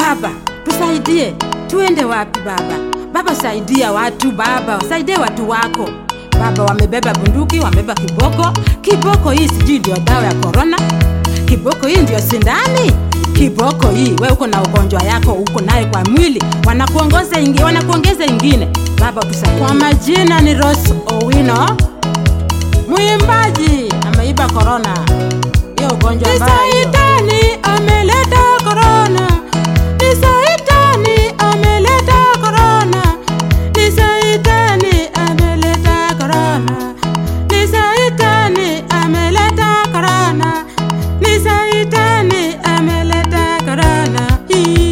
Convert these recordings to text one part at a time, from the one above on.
Baba tusaidie, tuende wapi Baba? Baba saidia watu Baba, saidia watu wako Baba. Wamebeba bunduki, wamebeba kiboko. Kiboko hii sijui ndio dawa ya korona, kiboko hii ndio sindani kiboko hii. We uko na ugonjwa yako uko naye kwa mwili, wanakuongeza ingi, wanakuongeza ingine. Baba tusaidie. Kwa majina ni Rose Owino, mwimbaji ameiba korona, hiyo ugonjwa mbaya hiyo. Saitani ameleta korona, ni saitani ameleta korona, ni saitani ameleta korona, ni saitani ameleta korona, ni saitani ameleta korona.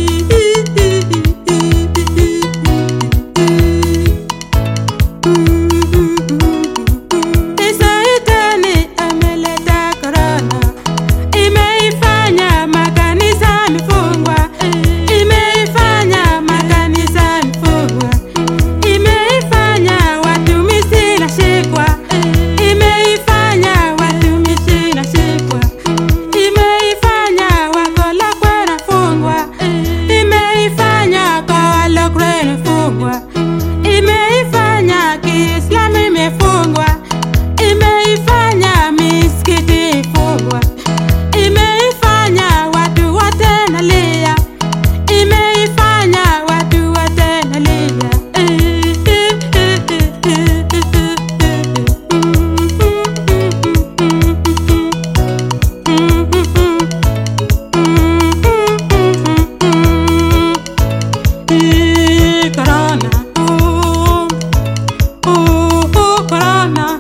Ni saitani ameleta korona, imeifanya makanisa mifungwa, imeifanya makanisa mifungwa, imeifanya watumishi nashikwa, imeifanya watumishi nashikwa, imeifanya wakolokwe nafungwa, imeifanya kwa walokwe nafungwa, imeifanya Kiislamu imefungwa, imeifanya misikiti ifungwa, imeifanya watu wote nalia, imeifanya watu wote nalia. Corona, oh, oh, oh, corona.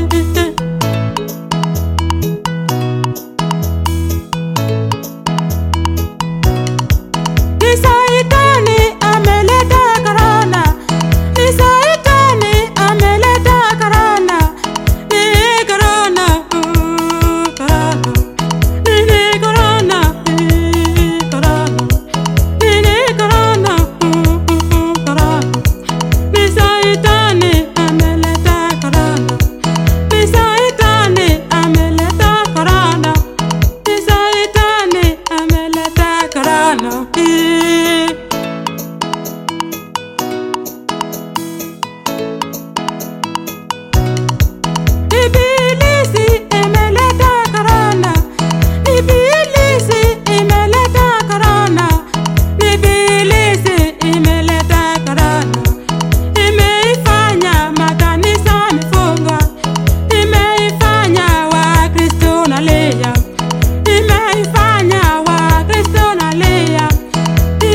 Ni saitani ameleta korona, ni saitani ameleta korona, ni korona, uh, korona, ni ni korona, ni korona, ni ni korona, uh, uh, uh, korona, ni saitani ameleta korona, ni saitani ameleta korona, ni saitani ameleta korona. Eh. Ibilisi imeleta korona, ibilisi imeleta korona, ibilisi imeleta korona, imeifanya makanisa mifungwa, imeifanya Wakristo nalia, imeifanya Wakristo nalia,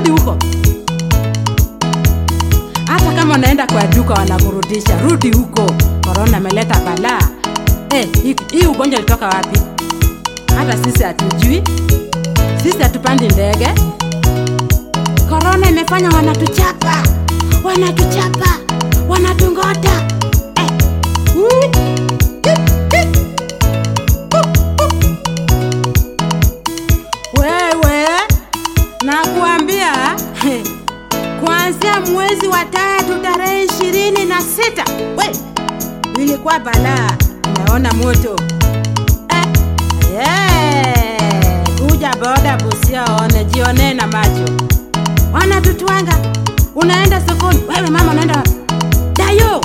rudi huko hata kama unaenda kwa duka wanakurudisha rudi huko korona ameleta balaa eh, hii hii ugonjwa ilitoka wapi hata sisi hatujui sisi hatupandi ndege korona imefanya wanatuchapa wanatuchapa wanatungota eh. ui, hi, hi. wewe nakuambia he, kuanzia mwezi wa tatu tarehe ishirini na sita we ilikuwa balaa umeona moto eh, yeah. kuja boda busia one jione na macho wanatutwanga unaenda sokoni wewe mama unaenda wapi? dayo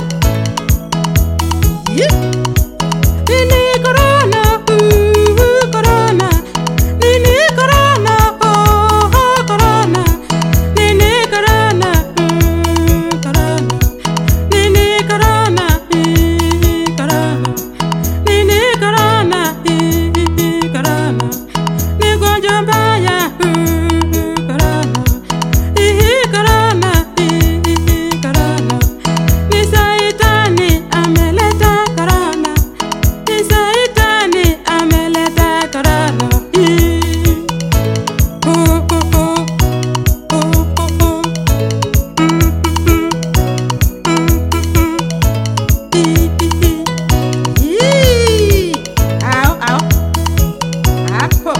yeah. Nini corona, uh, corona. Nini corona, oh, oh, corona. Nini corona, mm, corona. Nini corona, ii, corona. Nini corona, ii, corona. Ni gonjwa mbaya, uh, corona. Ii, corona, ii, corona. Ni saitani ameleta corona. Ni saitani ameleta corona. Ii. Oh, oh, oh. Oh, oh, oh. Mm, mm, mm. Mm, mm, mm. Ii, ii, ii. Ii. Au, au. Hapo.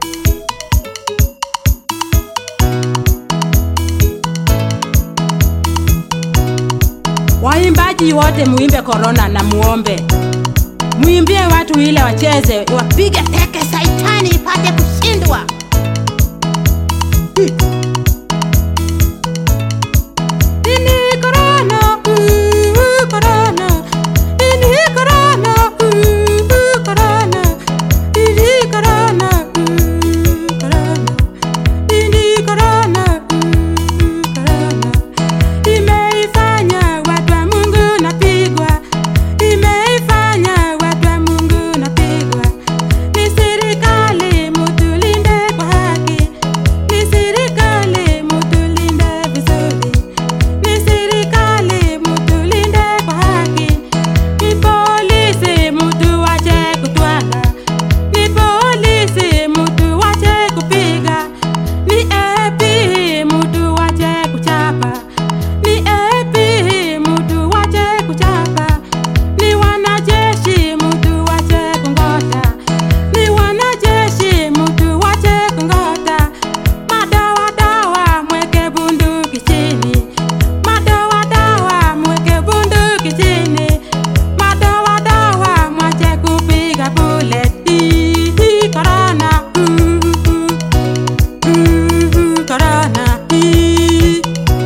Waimbaji wote muimbe korona na muombe, muimbie watu ile wacheze, wapige teke, saitani ipate kushindwa. Nini corona, uh, corona. Nini corona, uh, corona. Nini corona, uh, corona. Nini corona, uh, corona. Imeifanya watu wa Mungu napigwa, imeifanya watu wa Mungu napigwa. Ni serikali mutulinde kwa haki, ni serikali mutulinde vizuri, ni serikali mutulinde kwa haki, ni polisi mutu wache kutwanga, ni polisi mutu wache kupiga, ni AP mutu wache kuchapa, ni AP mutu wache kuchapa, ni wanajeshi mutu wache kungota, ni wanajeshi mutu wache kungota, madawa dawa mweke bunduki chini, madawa dawa mweke bunduki chini, madawa dawa mwache kupiga bullet. Hii, hii, Corona, uh, uh, uh, corona, hii,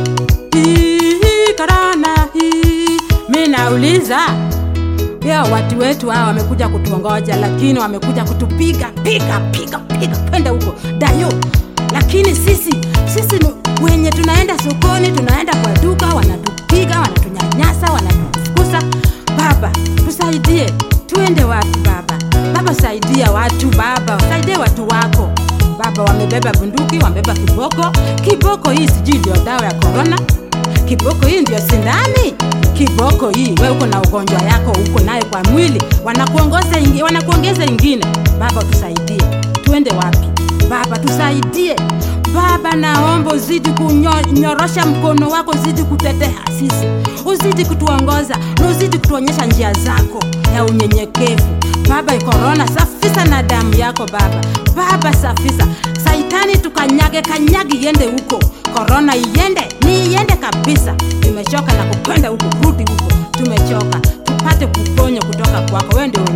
hii, corona, hii. Mi nauliza ya watu wetu hawa wamekuja kutuongoja, lakini wamekuja kutupiga piga piga piga, twende huko dayo. Lakini sisi sisi ni wenye tunaenda sokoni, tunaenda kwa duka, wanatupiga, wanatunyanyasa, wanatufukuza. Baba tusaidie, tuende wapi baba? Baba saidia watu baba, saidie watu wako baba. Wamebeba bunduki, wamebeba kiboko. Kiboko hii sijui ndio dawa ya korona kiboko hii ndio sindani kiboko hii we uko na ugonjwa yako uko naye kwa mwili wanakuongoza ingi, wanakuongeza ingine baba tusaidie tuende wapi baba tusaidie baba naomba uzidi kunyorosha mkono wako uzidi kutetea sisi uzidi kutuongoza na uzidi kutuonyesha njia zako ya unyenyekevu baba korona safisa na damu yako baba baba safisa saitani tukanyage kanyagi iende huko korona iende ni iende kabisa tumechoka na kupenda huko rudi huko tumechoka tupate kuponya kutoka kwako wewe ndio